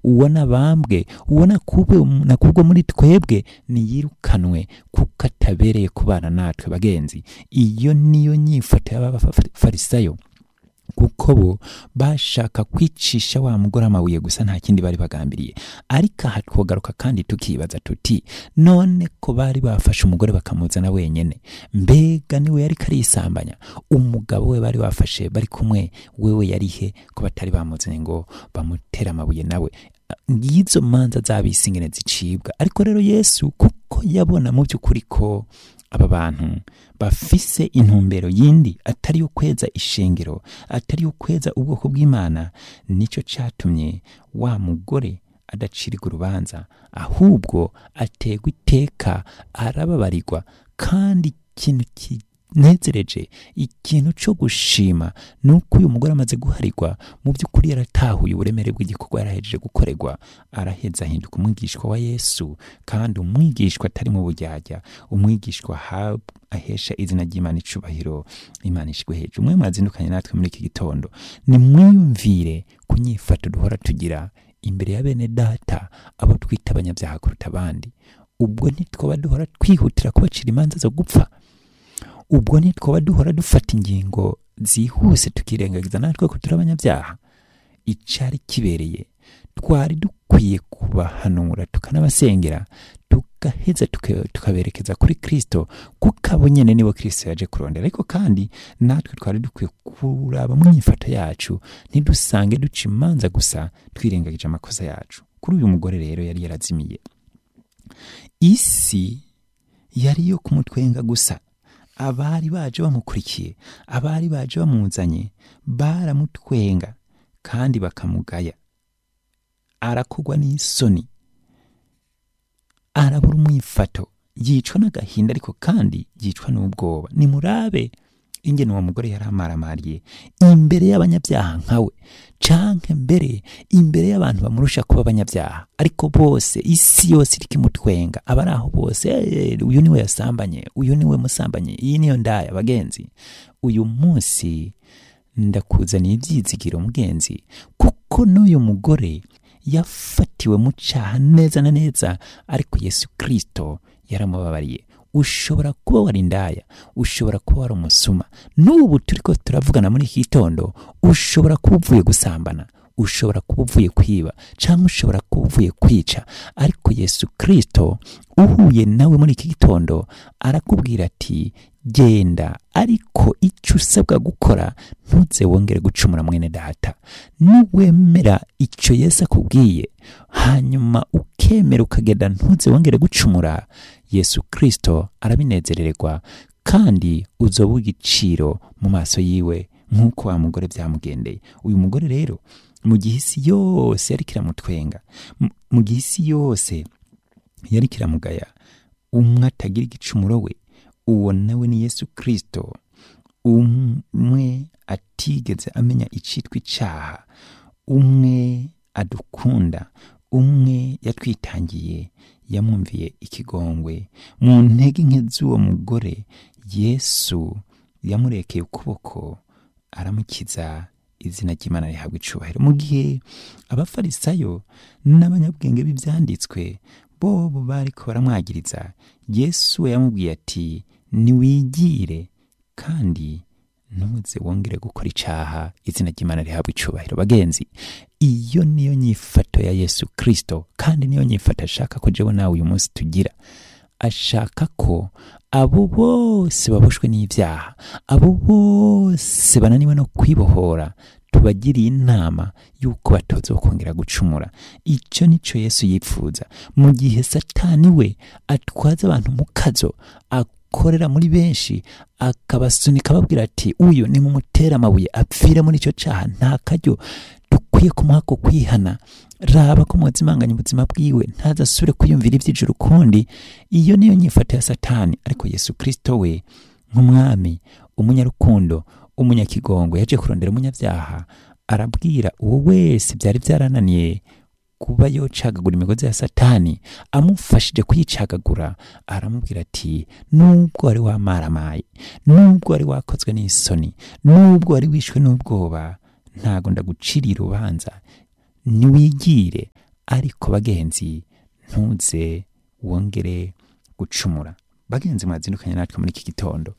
uwo nabambwe uwo nakubwe nakubwo muri twebwe niyirukanwe kuko atabereye kubana natwe bagenzi iyo niyo nyifato y'abafarisayo kuko bo bashaka kwicisha wa mugore amabuye gusa nta kindi bari bagambiriye ariko aha twogaruka kandi tukibaza tuti none ko bari bafashe umugore bakamuzana wenyene mbega niwe yari karisambanya umugabo we bari bafashe bari kumwe wewe yarihe ko batari bamuzanye ngo bamutere amabuye nawe ngizo manza z'abisi ingene zicibwa ariko rero yesu kuko yabona mu by'ukuri ko aba bantu bafise intumbero yindi atari yo kweza ishengero atari yo kweza ubwoko bw'imana nicyo cyatumye wa mugore adacirirwa urubanza ahubwo ategwa iteka arababarirwa kandi ikintu kinezereje ikintu cyo gushima ni uko uyu mugore amaze guharirwa mu by'ukuri yaratahuye uburemere bw'igikorwa yarahejeje gukorerwa araheza ahinduka umwigishwa wa yesu kandi umwigishwa atari mu bujyajya umwigishwa ahesha izina ry'imana icubahiro imana ishigwe hejuru umwe mwazindukanye natwe muri iki gitondo ni mwiyumvire ku nyifato duhora tugira imbere ya bene data abo twita abanyabyaha kuruta abandi ubwo ntitwaba duhora twihutira kubacira imanza zo gupfa ubwo ntitwaba duhora dufata ingingo zihuse tukirengagiza natwe ko turi abanyabyaha icyari kibereye twari dukwiye kubahanura tukanabasengera tugaheza tukaberekeza kuri kirisito kuko abo nyine nibo kirisito yaje kurondera ariko kandi natwe twari dukwiye kuraba mu myifato yacu ntidusange duca imanza gusa twirengagije amakosa yacu kuri uyu mugore rero yari yarazimiye isi yari iyo kumutwenga gusa abari baje bamukurikiye abari baje bamuzanye baramutwenga kandi bakamugaya arakugwa n'isoni arabura umwifato yicwa n'agahinda ariko kandi yicwa n'ubwoba nimurabe ingene uwo mugore yari amaramariye imbere y'abanyabyaha nkawe canke mbere imbere y'abantu bamurusha kuba abanyabyaha ariko bose isi yose iriko imutwenga abari aho bose uyu niwe yasambanye uyu niwe musambanye iyi niyo ndaya bagenzi uyu munsi ndakuzaniye ibyizigiro mugenzi kuko n'uyu mugore yafatiwe mu cyaha neza na neza ariko yesu kirisito yaramubabariye ushobora kuba wari indaya ushobora kuba wari umusuma n'ubu turi ko turavugana muri iki gitondo ushobora kuba uvuye gusambana ushobora kuba uvuye kwiba cyangwa ushobora kuba uvuye kwica ariko yesu kirisito uhuye nawe muri iki gitondo arakubwira ati genda ariko icyo usabwa gukora ntuze wongere gucumura mwene data niwemera icyo yesu akubwiye hanyuma ukemera ukagenda ntuze wongere gucumura yesu kirisito arabinezererwa kandi uzoba igiciro mu maso yiwe nk'uko wa mugore byamugendeye uyu mugore rero mu gihe isi yose yari kiramutwenga mu gihe isi yose yari kiramugaya umwe atagira igicumuro we uwo nawe ni yesu kirisito umwe atigeze amenya icyitwa icyaha umwe adukunda umwe yatwitangiye yamwumviye ikigongwe mu ntege nke z'uwo mugore yesu yamurekeye ukuboko aramukiza izina ry'imana rihabwa icubahiro mu gihe abafarisayo n'abanyabwenge b'ibyanditswe bo bari ko baramwagiriza yesu we yamubwiye ati niwigire kandi ntuze wongere gukora icyaha izina ry'imana rihabwa icubahiro bagenzi iyo niyo nyifato ya yesu kirisito kandi niyo nyifato ashaka ko jewe nawe uyu munsi tugira ashaka ko abo bose baboshwe n'ibyaha abo bose bananiwe no kwibohora tubagiriye inama y'uko batoza kongera gucumura icyo nicyo yesu yipfuza mu gihe satani we atwaza abantu mu kazo akorera muri benshi akabasunika ababwira ati uyu ni mumutera amabuye apfire muri icyo cyaha nta karyo dukwiye kumuha ko kwihana raba ko mwazimanganya ubuzima bwiwe ntazasubire kwiyumvira iby'ijuru ukundi iyo niyo nyifato ya satani ariko yesu kirisito we nk'umwami umunyarukundo umunyakigongo yaje kurondera umunyabyaha arabwira uwo wese byari byarananiye kuba yocagagura imigozi ya satani amufashije kuyicagagura aramubwira ati nubwo wari wamaramaye nubwo wari wakozwe n'isoni nubwo wari wishwe n'ubwoba ntago ndaguciriye urubanza niwigire ariko bagenzi ntuze wongere gucumura bagenzi mwazindukanye natwe muri iki gitondo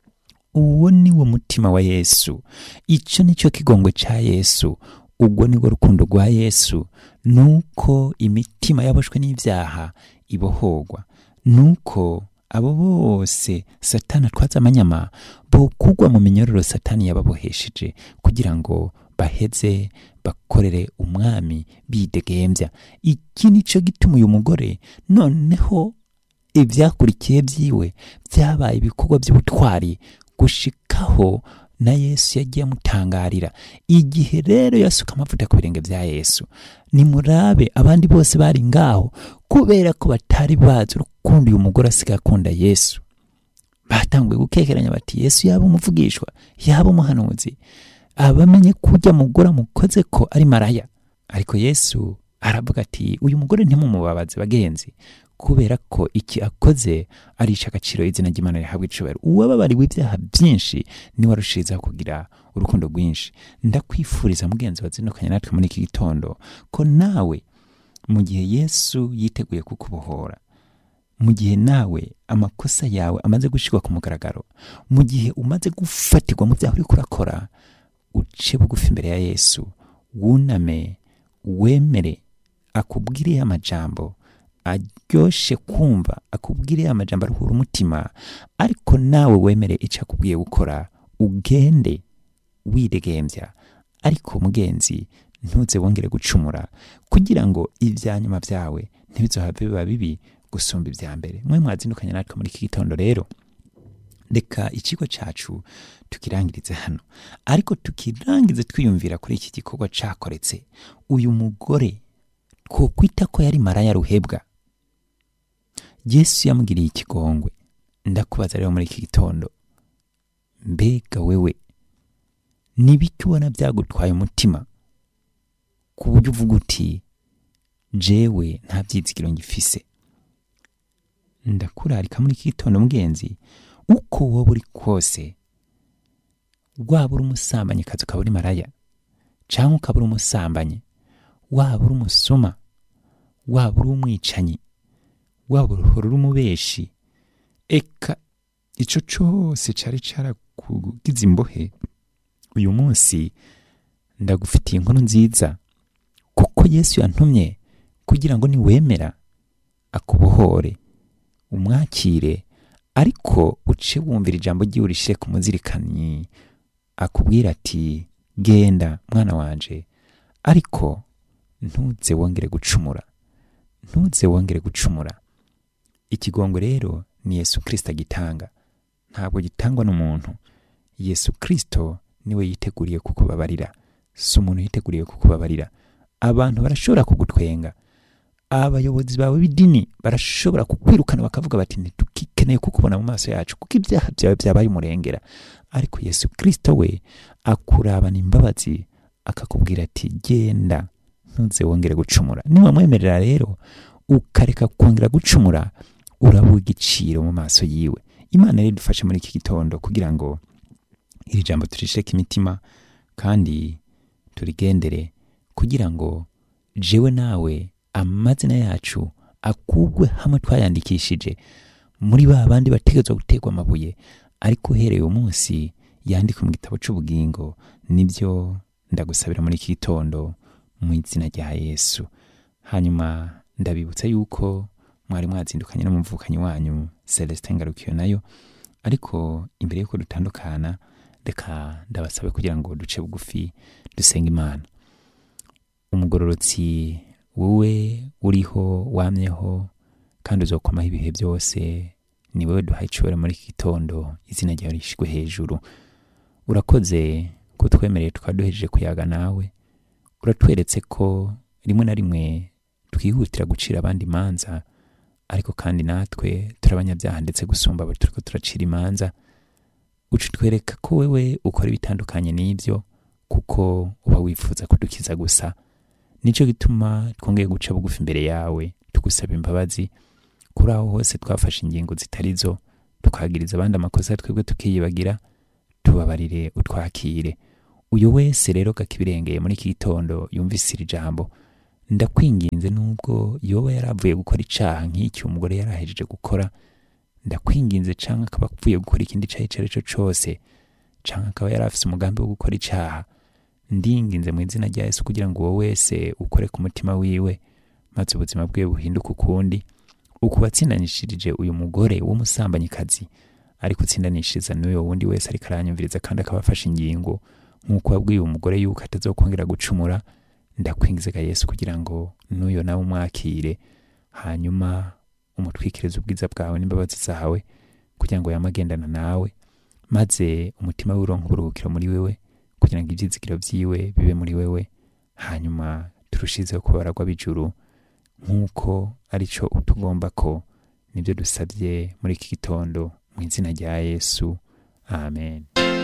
uwo ni wo mutima wa yesu icyo ni cyo kigongwe cya yesu ubwo ni rwo rukundo rwa yesu nuko imitima yaboshwe n'ibyaha ibohorwa nuko abo bose satani atwaza amanyama bokugwa mu minyororo satani yababohesheje kugira ngo baheze bakorere umwami bidegembya iki ni cyo gituma uyu mugore noneho ibyakurikiye byiwe byabaye ibikorwa by'ubutwari gushikaho na yesu yagiye amutangarira igihe rero yasuka amavuta ku birenge bya yesu nimurabe abandi bose bari ngaho kubera ko batari bazi urukundo uyu mugore asigaye akunda yesu batanguye gukekeranya bati yesu yaba umuvugishwa yaba umuhanuzi abamenye ko ujya mugore amukoze ko ari maraya ariko yesu aravuga ati uyu mugore ntimumubabaze bagenzi kubera ko iki akoze arisha agaciro izina ry'imana rihabwa icubahiro uwababariwe ibyaha byinshi niwe arushirizaho kugira urukundo rwinshi ndakwifuriza mugenzi wazindukanye natwe muri iki gitondo ko nawe mu gihe yesu yiteguye kukubohora mu gihe nawe amakosa yawe amaze gushyirwa ku mugaragaro mu gihe umaze gufatirwa mu byaha uri kurakora uce bugufi imbere ya yesu wuname wemere akubwire amajambo aryoshye kumva akubwire amajambo aruhura umutima ariko nawe wemere icyo akubwiye gukora ugende widegembya ariko mugenzi ntuze wongere gucumura kugira ngo ibya nyuma byawe ntibizohave biba bibi gusumba ibya mbere mwe mwazindukanye natwe muri iki gitondo rero reka ikigo cyacu tukirangirize hano ariko tukirangize twiyumvira kuri iki gikorwa cyakoretse uyu mugore twokwita ko yari maraya ruhebwa yesu yamugiriye ikigongwe ndakubaza rero muri iki gitondo mbega wewe n'ibiki ubona byagutwaye umutima ku buryo uvuga uti jewe nta byizigiro ngifise ndakurarika muri iki gitondo mugenzi uko wowe uri kose waba uri umusambanyikazi ukaba uri maraya cyangwa ukaba uri umusambanyi waba uri umusuma waba uri umwicanyi waba uri umubeshi eka icyo cyose cyari cyarakugize imbohe uyu munsi ndagufitiye inkuru nziza kuko yesu yantumye kugira ngo niwemera akubohore umwakire ariko uce wumvira ijambo ry'iwe urishyire ku muzirikanyi akubwira ati genda mwana wanje ariko ntuze wongere gucumura ntuze wongere gucumura ikigongo rero ni yesu kirisita gitanga ntabwo gitangwa n'umuntu yesu kirisito niwe yiteguriye kukubabarira si umuntu yiteguriye kukubabarira abantu barashobora kugutwenga abayobozi bawe b'idini barashobora kukwirukana bakavuga bati ntitukikeneye kukubona mu maso yacu kuko ibyaha byawe byabaye umurengera ariko yesu kirisito we akurabana imbabazi akakubwira ati genda ntuze wongere gucumura niwamwemerera rero ukareka kongera gucumura uraba igiciro mu maso yiwe imana rero idufashe muri iki gitondo kugira ngo iri jambo turisheke imitima kandi turigendere kugira ngo jewe nawe amazina yacu akugwe hamwe twayandikishije muri ba bandi bategerezwa guterwa amabuye ariko uhereye umunsi yandika mu gitabo cy'ubugingo nibyo ndagusabira muri iki gitondo mu izina rya yesu hanyuma ndabibutsa yuko mwari mwazindukanye n'umuvukanyi wanyu celestin ngarukiyo nayo ariko imbere y'uko dutandukana reka ndabasabe kugira ngo duce bugufi dusenga imana umugororotsi wowe uriho wamyeho kandi uzokomaho ibihe byose ni wowe duhaye icyubahiro muri iki gitondo izina ryawe rishyirwe hejuru urakoze kutwemereye tukaba duhejeje kuyaga nawe uratweretse ko rimwe na rimwe twihutira gucira abandi imanza ariko kandi natwe turi abanyabyaha ndetse gusumba abo turi ko turacira imanza uca utwereka ko wewe ukora ibitandukanye n'ibyo kuko uba wifuza kudukiza gusa nicyo gituma twongeye guca bugufi imbere yawe tugusaba imbabazi kuri aho hose twafashe ingingo zitari zo tukagiriza abandi amakosa twebwe tukiyibagira tubabarire utwakire uyu wese rero kakibirengeye muri iki gitondo yumvise iri jambo ndakwinginze nubwo yoba yaravuye gukora icaha nk'icyo umugore yari ahejeje gukora ndakwinginze canke akaba avuye gukora ikindi caha ico ari cyo cose canke akaba yari afise umugambi wo gukora icaha ndinginze mu izina rya yesu kugira ngo uwo wese ukore ku mutima wiwe maze ubuzima bwe buhinduke ukundi uku watsindanishirije uyu mugore w'umusambanyikazi ariko utsindanishiriza n'uyo wundi wese ariko aranyumviriza kandi akaba afashe ingingo nk'uko wabwiye uwo mugore yuko atazokongera gucumura ndakwingizaga yesu kugira ngo n'uyo nawe umwakire hanyuma umutwikirize ubwiza bwawe n'imbabazi zawe kugira ngo yamagendana nawe maze umutima we uronke uburuhukiro muri wewe kugira ngo ibyizigiro byiwe bibe muri wewe hanyuma turushizeho kubaragwa b'ijuru nk'uko aricyo utugomba ko nibyo dusabye muri iki gitondo mu izina rya yesu amen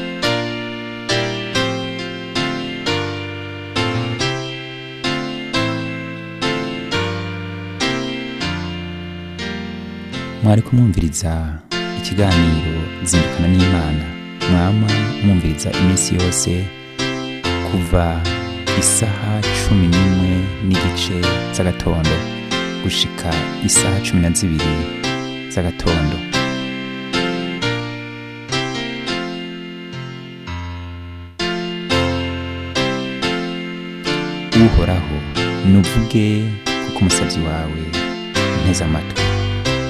mwari kumwumviriza ikiganiro zindukana n'imana mwama mwumviriza iminsi yose kuva isaha cumi n'imwe n'igice z'agatondo gushika isaha cumi na zibiri z'agatondo uhoraho nuvuge kuko umusabyi wawe nteze amatwi